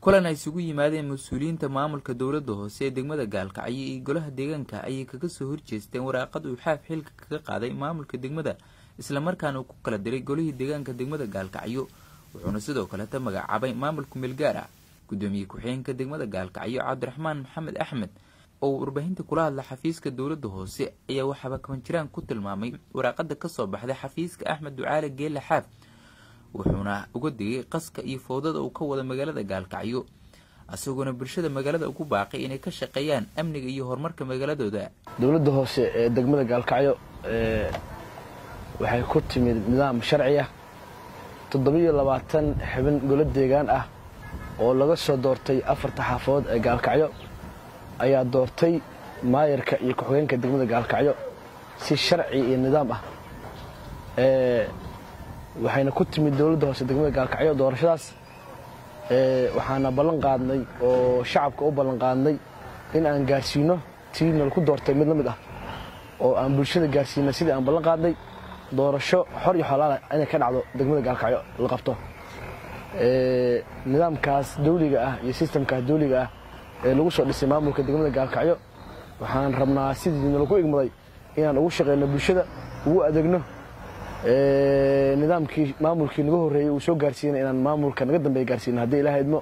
kulan ay isugu yimaadeen mas-uuliyiinta maamulka dowladda hoose ee degmada gaalkacyo iyo golaha deegaanka ayay kaga soo horjeesteen waraaqad uu xaaf xilka kaga qaaday maamulka degmada islamarkaana uu ku kala diray golihii deegaanka degmada gaalkacyo wuxuuna sidoo kaleta magacaabay maamulka meelgaar ah gudoomiye ku-xigeenka degmada gaalkacyo cabdiraxmaan maxamed axmed oo uu warbaahinta kula hadla xafiiska dowladda hoose ayaa waxaaba kabanjiraan ku tilmaamay waraaqada kasoo baxday xafiiska axmed ducaale geelle xaaf wuxuuna uga digay qaska iyo fowdada uu ka wada magaalada gaalkacyo isagoona bulshada magaalada ugu baaqay inay ka shaqeeyaan amniga iyo horumarka magaaladooda dowladda hoose ee degmada gaalkacyo waxay ku timid nidaam sharci ah toddobiyo labaatan xibin golo deegaan ah oo laga soo doortay afarta xaafadood ee gaalkacyo ayaa doortay maayarka iyo ku-xigeenka degmada gaalkacyo si sharci iyo nidaam ah waxayna ku timid dowladda hoose degmada gaalkacyo doorashadaas waxaana ballan qaadnay oo shacabka u ballan qaadnay in aan gaarsiino tii nalaku doortay mid la mid ah oo aan bulshada gaarsiina sidii aan ballan qaadnay doorasho xor iyo xolaala inay ka dhacdo degmada gaalkacyo la qabto nidaamkaas dawliga ah iyo sistamkaas dawliga ah ee lagu soo dhisay maamulka degmada gaalkacyo waxaan rabnaa sidii nalaku igmaday inaan ugu shaqeyno bulshada ugu adeegno nidaamkii maamulkii naga horreeyey uu soo gaarsiinay inaan maamulka naga dambeeya gaarsiino haddii ilaha idmo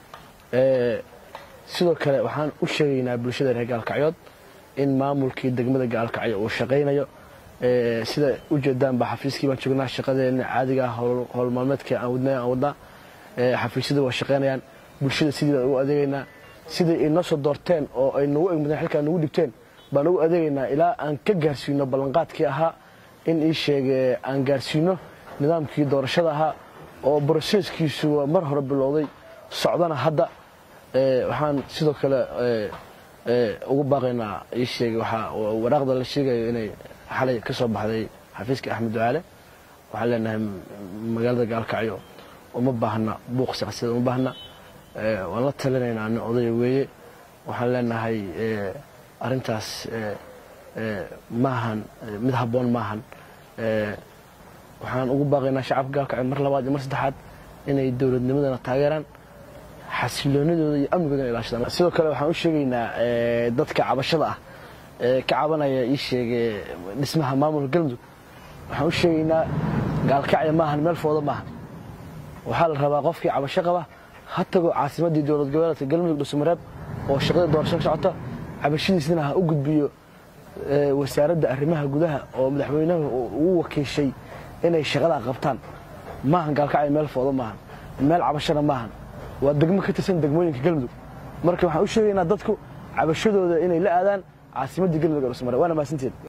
sidoo kale waxaan u sheegaynaa bulshada reer gaalkacyood in maamulkii degmada gaalkacyo uu shaqaynayo sida ujeedaan ba xafiiskii baan joognaa shaqadeena caadiga howl maalmeedkii aan wadnay aan wadnaa xafiisyada waa shaqaynayaan bulshada sidii baan ugu adeegaynaa siday inoo soo doorteen oo ay nagu egmadeen xilkaa nagu dhibteen baan ugu adeegaynaa ilaa aan ka gaarsiino ballanqaadkii ahaa in ii sheege aan gaarsiino nidaamkii doorashada ahaa oo broseskiisu mar hore bilowday socdana hadda waxaan sidoo kale ugu baaqaynaa ii sheege waxaa waraaqda la sheegayo inay xalay ka soo baxday xafiiska axmed ducaale waxaan leenahay magaalada gaalkacyo uma baahna buuq siyaasadeed uma baahna waan la talinaynaa nin odaya weeye waxaan leenahay arrintaas maahan mid habboon maahan waxaan ugu baaqaynaa shacabka gaalkacyo mar labaad iyo mar saddexaad inay dowladnimadana taageeraan xasiloonadooda iyo amnigoodana ilaashadaan sidoo kale waxaan u sheegaynaa dadka cabashada ah ee ka cabanaya ii sheege dhismaha maamulka galmudug waxaan u sheegaynaa gaalkacyo maahan meel fooda maahan waxaa la rabaa qofkii cabasho qaba ha tago caasimaddii dowlad goboleedka galmudug dhusumareeb oo shaqada doorasho ka socota cabashadiisna ha u gudbiyo wasaaradda arrimaha gudaha oo madaxweynaha uu wakiishay inay shaqadaa qabtaan maahan gaalkacyo meel fooda maahan meel cabashana maahan waa degmo ka tirsan degmooyinka galmudug marka waxaan u sheegaynaa dadku cabashadooda inay la aadaan caasimaddii galmudug ee dhusumareeb waana mahadsanteed